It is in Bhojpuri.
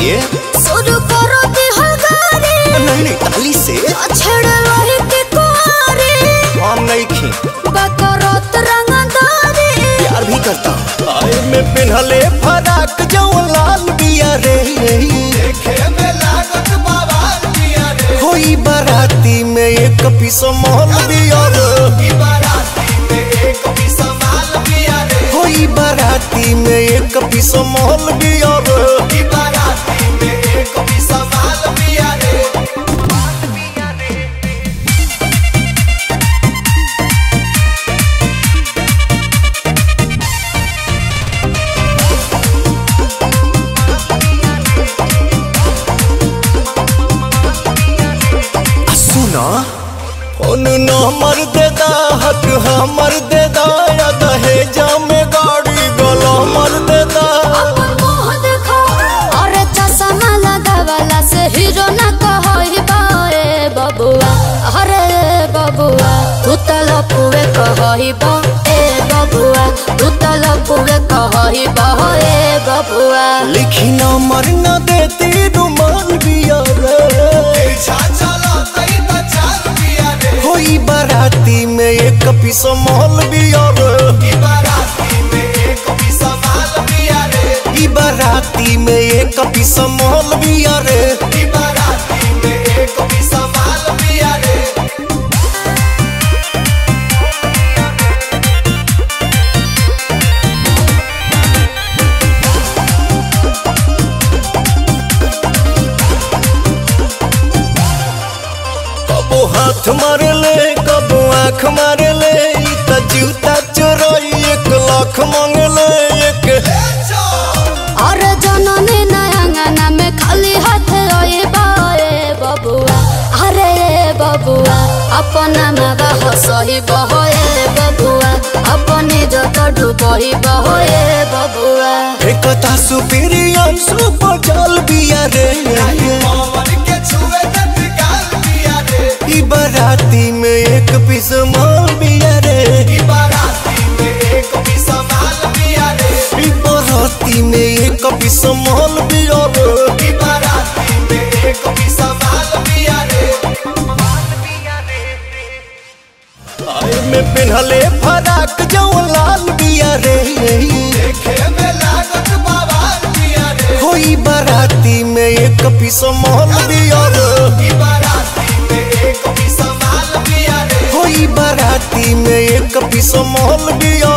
बताइए शुरू करो दिहगारे नहीं नहीं ताली से छेड़ रही के कुआरे हम नहीं खी बकरत रंगदारे प्यार भी करता हूँ आए में पिन्हले फराक जो लाल बिया रे होई बाराती में एक पीस मोहल बिया रे होई बाराती में एक पीस मोहल बिया रे आ सुना फोन नंबर दे दा हक हमर दे दा या दहेजा में गाड़ी गला मर दे दा अपन मुंह देखो अरे चश्मा लगावला से हीरो ना कहई बाए बबुआ अरे बबुआ तू त लपुए कहई बा ए बबुआ तू त लपुए कहई बा ए बबुआ लिखी नंबर न देती रुमाल बिया रे होई बाराती में एक पीस मोहल बिया रे ई बाराती में एक पीस मोहल बिया रे कबो हाथ मारे ले कबो आँख मारे ले ई त जूता चोरई एक लाख मांगे ले एक अरे जननी नयंगना में खाली हाथ रोए बाए बबुआ अरे बबुआ अपना मावा हसही बहोए बबुआ अपनी जत डूबही बहोए बबुआ एकता सुपीरियर सुपर जल बिया रे ई बाराती में एक पीस माल बिया रे ई बाराती में एक पीस माल बिया रे आए में पिन्हले फराक जो लाल बिया रे होई बाराती में एक पीस माल बिया रे होई बाराती में एक पीस माल बिया